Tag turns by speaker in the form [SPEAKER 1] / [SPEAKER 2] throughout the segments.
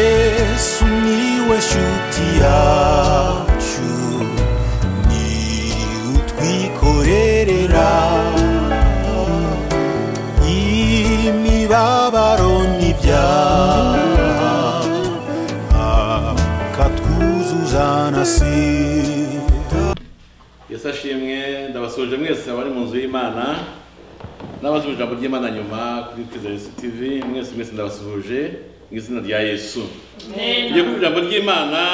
[SPEAKER 1] yesu niwe shuti yacu ni utwikorerera imibabaro n'ibyaha akatwuzuza na sida
[SPEAKER 2] yesu ashimwe ndabasuje mwese abari mu nzu y'imana n'abazi ijambo ry'imana nyuma kuri twiza yesu tv mwese mwese ndabasuhuje mu izina rya yesu tugiye ku ijambo ry'imana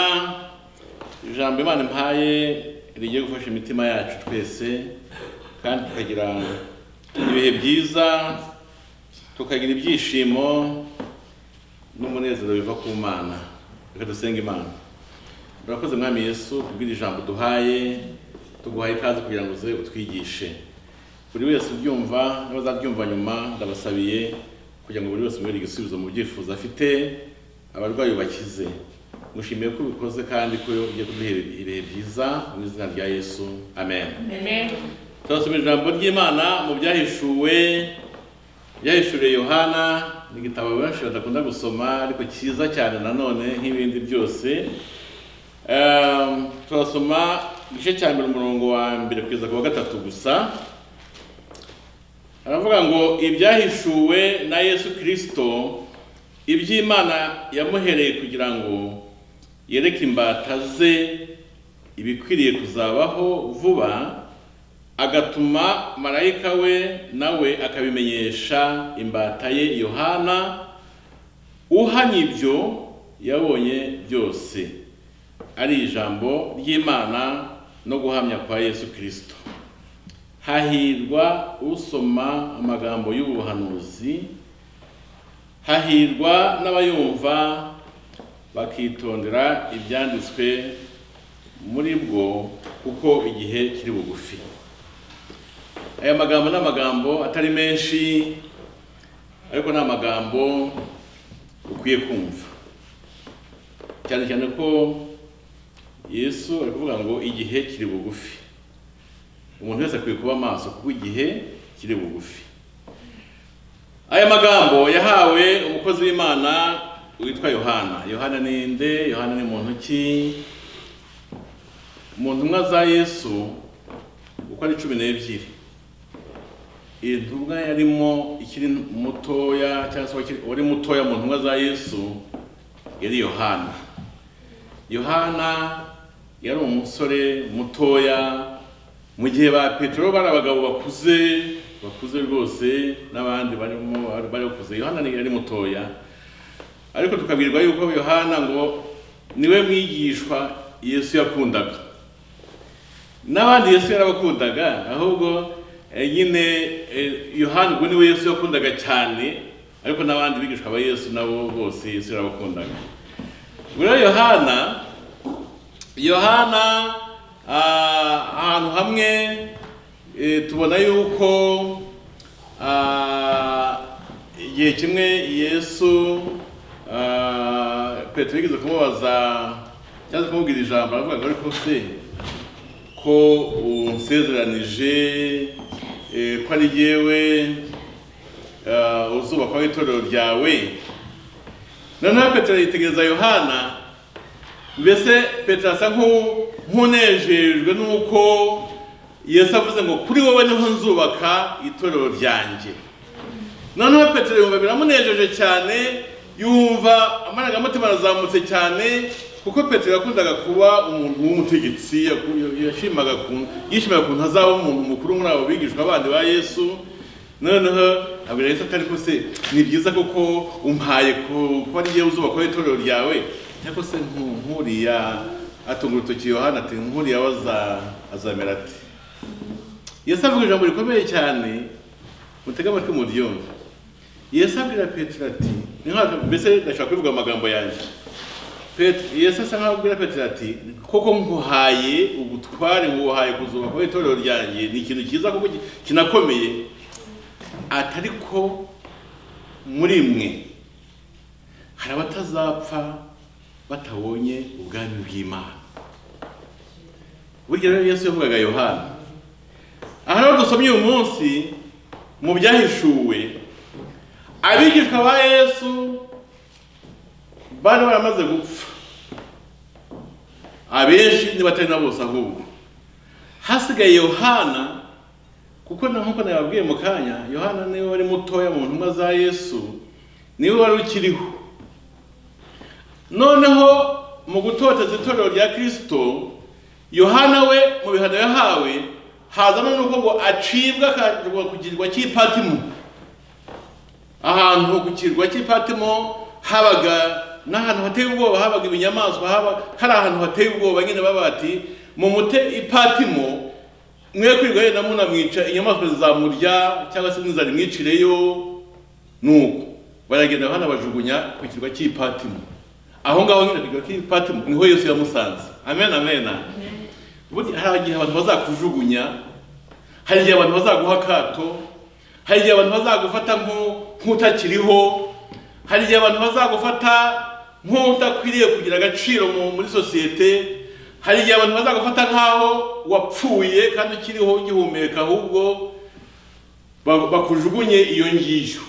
[SPEAKER 2] ijambo imana impaye rigiye gufasha imitima yacu twese kandi tukagira ibihe byiza tukagira ibyishimo n'umunezero biva ku mana reka dusenga imana urakoze mwami yesu kubwira ijambo duhaye tuguhaye ikaze kugira ngo uze utwigishe buri wese ubyumva n'abazabyumva nyuma ndabasabiye kugira ngo buri wese umubere igisubizo mu byifuzo afite abarwayi bakize mushimiye ko ubikoze kandi ko ugiye kuduha ibihe byiza mu izina rya yesu amen turasoma ijambo ry'imana mu byahishuwe byahishuriye yohana ni igitabo benshi badakunda gusoma ariko cyiza cyane nanone nk'ibindi byose Ehm, turasoma igice cya mbere umurongo wa mbere kugeza ku wa gatatu gusa aravuga ngo ibyahishuwe na yesu kirisito iby'imana yamuhereye kugira ngo yereke imbata ze ibikwiriye kuzabaho vuba agatuma marayika we nawe akabimenyesha imbata ye yohana uhanye ibyo yabonye byose ari ijambo ry'imana no guhamya kwa yesu kirisito hahirwa usoma amagambo y'ubuhanuzi hahirwa n'abayumva bakitondera ibyanditswe muri bwo kuko igihe kiri bugufi aya magambo ni amagambo atari menshi ariko ni amagambo ukwiye kumva cyane cyane ko yesu ari kuvuga ngo igihe kiri bugufi umuntu wese akwiye kuba amaso kuko igihe kiri bugufi aya magambo yahawe umukozi w'imana witwa yohana yohana ni nde yohana ni muntu ki mu ntumwa za yesu uko ari cumi n'ebyiri iyi ntumwa yarimo ikiri mutoya cyangwa se uwakiri- uwari mutoya mu ntumwa za yesu yari yohana yohana yari umusore mutoya mu gihe ba petero bari abagabo bakuze bakuze rwose n'abandi barimo bari bakuze yohana ni- yari mutoya ariko tukabwirwa yuko yohana ngo niwe mwigishwa yesu yakundaga n'abandi yesu yarabakundaga ahubwo eh, nyine eh, yohana ubwo niwe yesu yakundaga cyane ariko n'abandi bigishwa ba yesu nabo bose yesu yarabakundaga rero yohana yohana ah, ahantu hamwe eh, tubona yuko ah, igihe kimwe yesu ah, petero yigeze kumubaza cyangwa se kumubwira ijambo aravuga ngo ariko se ko unsezeranije eh, ko ari jyewe ah, uzubakwaho itorero ryawe noneho petero yitegereza yohana mbese petero asa nk'u- nk'unejejwe n'uko yesu avuze ngo kuri wowe niho nzubaka itorero ryanjye noneho petero yumva biramunejeje cyane yumva amarangamutima arazamutse cyane kuko petero yakundaga kuba umuntu w'umutegetsi yaku- yashimaga ku- yishimaga ukuntu azaba umuntu mukuru muri abo bigishwa bandi ba yesu noneho abwira yesu atari ko se ni byiza koko umpaye ku- kuba ari yewe uzubakwaho itorero ryawe ariko se nku- nk'uriya atunga urutoki yohana ati nk'uriya we aza- azamera ati yesu avuga ijambo rikomeye cyane mutege amatwi muryumve yesu abwira petero ati ni nkaho- mbese ndashaka kubivuga amagambo yanjye Pet- yesu asa nkaho abwira petero ati koko nkuhaye ubutware nguhaye kuzubakaho itorero ryanjye ni ikintu cyiza kuko ki- kinakomeye ati ariko muri mwe hari abatazapfa batabonye ubwami bw'imana burya rero yesu yavugaga yohana aha rero dusomye uyu munsi mu byahishuwe abigishwa ba yesu bari baramaze gupfa abenshi ntibatari na bose ahubwo hasigaye yohana kuko na nk'uko nababwiye mu kanya yohana niwe wari mutoya mu ntumwa za yesu niwe wari ukiriho noneho mu gutoteza itorero rya kirisito yohana we mu bihano yahawe hazamo n'uko ngo acibwa akajya ku kirwa cy'ipatimo ahantu ku kirwa cy'ipatimo habaga n'ahantu hateye ubwoba habaga ibinyamaswa haba hari ahantu hateye ubwoba nyine baba bati mu mute ipatimo mwe kwiga yenda munamwica inyamaswa zizamurya cyangwa se mwizana imwicireyo nuko baragenda hano bajugunya ku kirwa cy'ipatimo aho ngaho nyine kirwa cy'ipatimo niho yesu yamusanze amen amen burya hari igihe abantu bazakujugunya hari igihe abantu bazaguha akato hari igihe abantu bazagufata nk'u- nk'utakiriho hari igihe abantu bazagufata nk'udakwiriye kugira agaciro mu- muri sosiyete hari igihe abantu bazagufata nk'aho wapfuye kandi ukiriho ugihumeka ahubwo ba- bakujugunye iyo ngiyo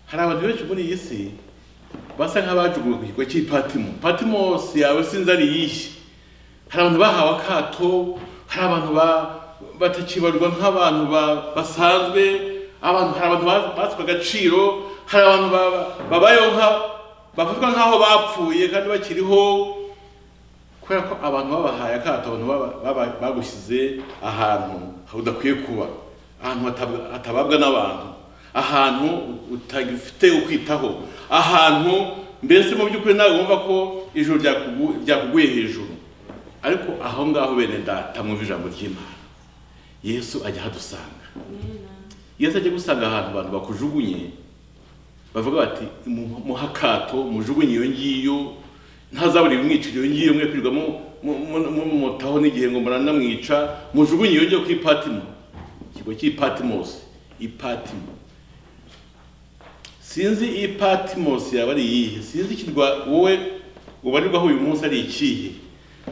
[SPEAKER 2] hari abantu benshi muri iyi si basa nk'abajugunywe ku kigo cy'ipatimo patimo si yawe sinzi ari iyihe hari abantu bahawe akato hari abantu ba- batakibarwa nk'abantu ba- basanzwe abantu hari abantu ba- batswe agaciro hari abantu ba- babayeho nka- bafatwa nk'aho bapfuye kandi bakiriho kubera ko abantu babahaye akato abantu baba- baba- bagushyize ahantu udakwiye kuba ahantu hatab- hatababwa n'abantu ahantu utagifite ukwitaho ahantu mbese mu by'ukuri nawe wumva ko ijoro ryakugu- ryakuguye hejuru ariko aho ngaho bene data mwumva ijambo ry'imana yesu ajya ahadusanga yesu ajya gusanga ahantu abantu bakujugunye bavuga bati "Mu- muhe akato mujugunye iyo ngiyo ntazabura ibimwicira iyo ngiyo mwe kwirirwa mu- mu- mu- mu- mumutaho n'igihe ngo muranamwica mujugunye iyo ngiyo ku ipatimo ikigo cy'ipatimosi ipatimo sinzi iyi patimosi yaba ari iyihe sinzi ikirwa wowe ubarirwaho uyu munsi ari ikihe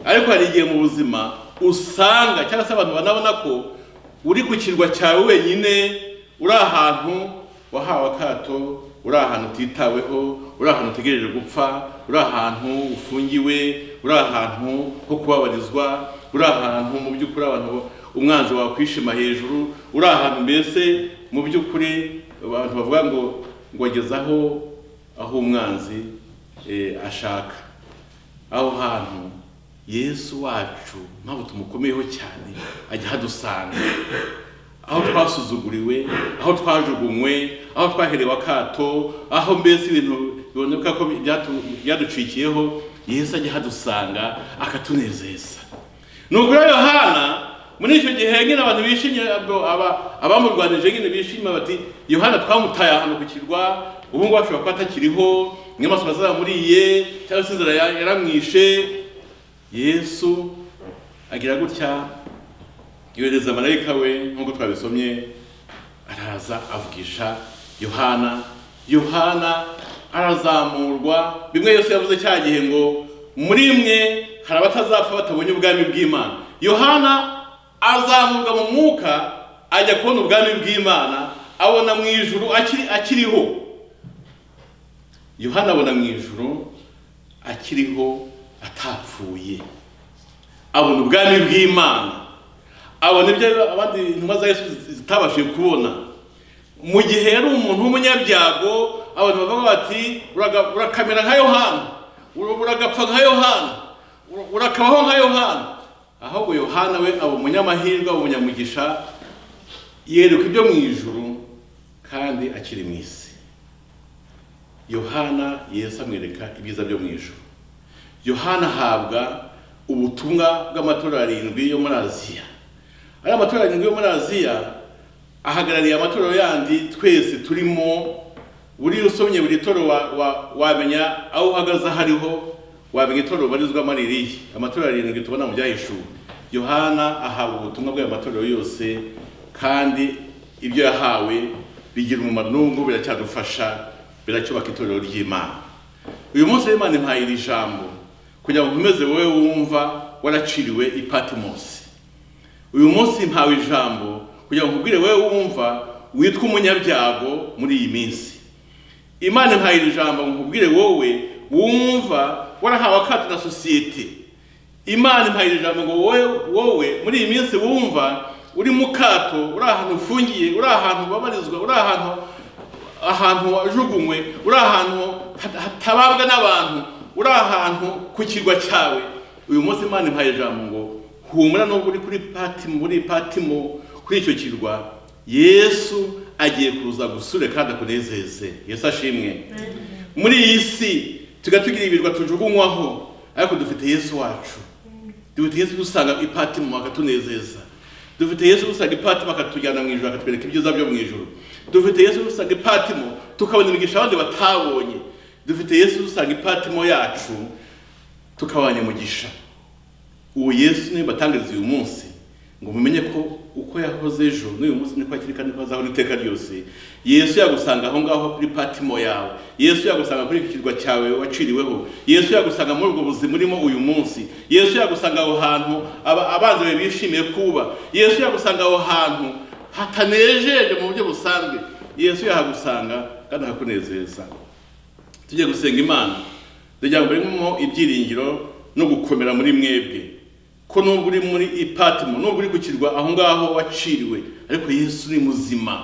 [SPEAKER 2] ariko hari igihe mu buzima usanga cyangwa se abantu banabona ko uri ku kirwa cyawe wenyine uri ahantu wahawe akato uri ahantu utitaweho uri ahantu utegereje gupfa uri ahantu ufungiwe uri ahantu ho kubabarizwa uri ahantu mu by'ukuri abantu umwanzi wakwishima hejuru uri ahantu mbese mu by'ukuri abantu bavuga ngo ngo ageze aho aho umwanzi eh, ashaka aho hantu yesu wacu mpamvu tumukomeyeho cyane ajya ahadusanga aho twasuzuguriwe aho twajugunywe aho twaherewe akato aho mbese ibintu biboneka ko byatu- byaducikiyeho yesu ajya ahadusanga akatunezeza ni ukuri yohana muri icyo gihe nyine abantu bishimye abo- aba- abamurwanije nyine bishimye bati yohana twamutaye ahantu ku kirwa ubu ngubu ashobora kuba atakiriho inyamaswa zaramuriye cyangwa se inzara ya- yaramwishe yesu agira gutya yohereza marayika we nk'uko twabisomye araza avugisha yohana yohana arazamurwa bimwe yesu yavuze cya gihe ngo muri mwe hari abatazapfa batabonye ubwami bw'imana yohana azamurwa mu mwuka ajya kubona ubwami bw'imana abona mu ijuru akiri- akiriho yohana abona mu ijuru akiriho atapfuye abona ubwami bw'imana abona ibyo abandi intumwa za yesu zitabashije kubona mu gihe yari umuntu w'umunyabyago abantu bavuga bati "Uraga- urakamera nka yohana ura- uragapfa nka yohana ura- urakabaho nka yohana ahubwo yohana we aba umunyamahirwe aba umunyamugisha yerekwa ibyo mu ijuru kandi akiri mu isi yohana yesu amwereka ibyiza byo mu ijuru yohana ahabwa ubutumwa bw'amatora arindwi yo muri aziya ari amatora arindwi yo muri aziya ahagarariye amatorero yandi twese turimo buri usomye buri toro wa- wa- wamenya aho uhagaze aho ariho wamenya itorero ubarizwamo ari irihe amatora arindwi tubona mu byahishuwe yohana ahabwa ubutumwa bw'ayo matorero yose kandi ibyo yahawe bigira umumaro n'ubu biracyadufasha biracyubaka itorero ry'imana uyu munsi rero imana impaye iri jambo kugira ngo nkomeze wowe wumva waraciriwe i patimosi uyu munsi mpawe ijambo kugira ngo nkubwire wowe wumva witwa umunyabyago muri iyi minsi imana impaye iri jambo ngo nkubwire wowe wumva warahawe akato na sosiyete imana impayira ijambo ngo wowe wowe muri iyi minsi wumva uri mu kato uri ahantu ufungiye uri ahantu ubabarizwa uri ahantu ahantu wajugunywe uri ahantu hat- hatababwa n'abantu uri ahantu ku kirwa cyawe uyu munsi imana impaye ijambo ngo humura nubwo uri kuri patimo muri patimo kuri icyo kirwa yesu agiye kuza gusure kandi akunezeze yesu ashimwe muri iyi si tujya tugira ibirwa tujugunywaho ariko dufite yesu wacu dufite yesu dusanga ipatimo akatunezeza dufite yesu dusanga ipatimo akatujyana mu ijoro akatwereka ibyiza byo mu ijoro dufite yesu dusanga ipatimo tukabona imigisha abandi batabonye dufite yesu dusanga ipatimo yacu tukabana umugisha uwo yesu niwe batangariza uyu munsi ngo mumenye ko uko yahoze ejo n'uyu munsi niko akiri kandi ko azaho n'iteka ryose yesu yagusanga aho ngaho kuri patimo yawe yesu yagusanga kuri iki kirwa cyawe waciriweho yesu yagusanga muri ubwo buzima urimo uyu munsi yesu yagusanga aho hantu aba- abanzi bawe bishimiye kuba yesu yagusanga aho hantu hatanejeje mu buryo busanzwe yesu yahagusanga kandi akakunezeza tujye gusenga imana ndagira ngo murimo ibyiringiro no gukomera muri mwebwe ko nubwo uri muri ipatimo nubwo uri gukirwa aho ngaho waciriwe ariko yesu ni muzima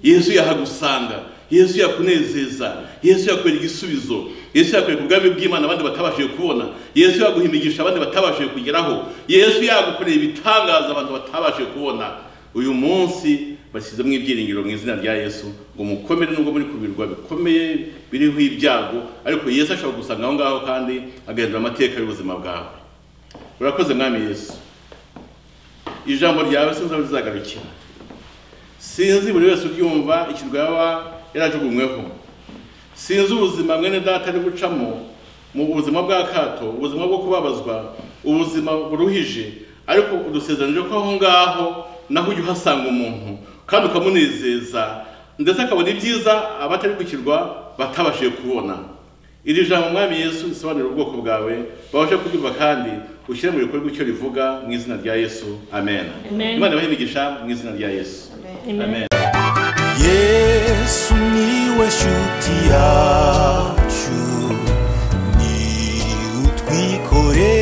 [SPEAKER 2] yesu yahagusanga yesu yakunezeza yesu yakwereka igisubizo yesu yakwereka ubwami bw'imana abandi batabashije kubona yesu yaguha imigisha abandi batabashije kugeraho yesu yagukoreye ibitangaza abantu batabashije kubona uyu munsi bashyizemo ibyiringiro mu izina rya yesu ngo mukomere nubwo muri ku birwa bikomeye biriho ibyago ariko yesu ashobora gusanga aho ngaho kandi agahindura amateka y'ubuzima bwawe urakoze mwami yesu ijambo ryawe sinzi aho rizagarukira sinzi buri wese uryumva ikirwa yaba yarajugunyweho sinzi ubuzima mwene data ari gucamo mu buzima bw'akato ubuzima bwo kubabazwa ubuzima buruhije ariko udusezeranije ko aho ngaho naho ujya uhasanga umuntu kandi ukamunezeza ndetse akabona ibyiza abatari gukirwa batabashije kubona iri jambo mwami yesu risobanura ubwoko bwawe babashe kuryumva kandi ushyire mu bikorwa icyo rivuga mu izina rya yesu amen
[SPEAKER 3] Amen.
[SPEAKER 2] imana ibahe imigisha mu izina rya yesu
[SPEAKER 3] Amen.
[SPEAKER 1] Yesu niwe shuti yacu ni utwikoreye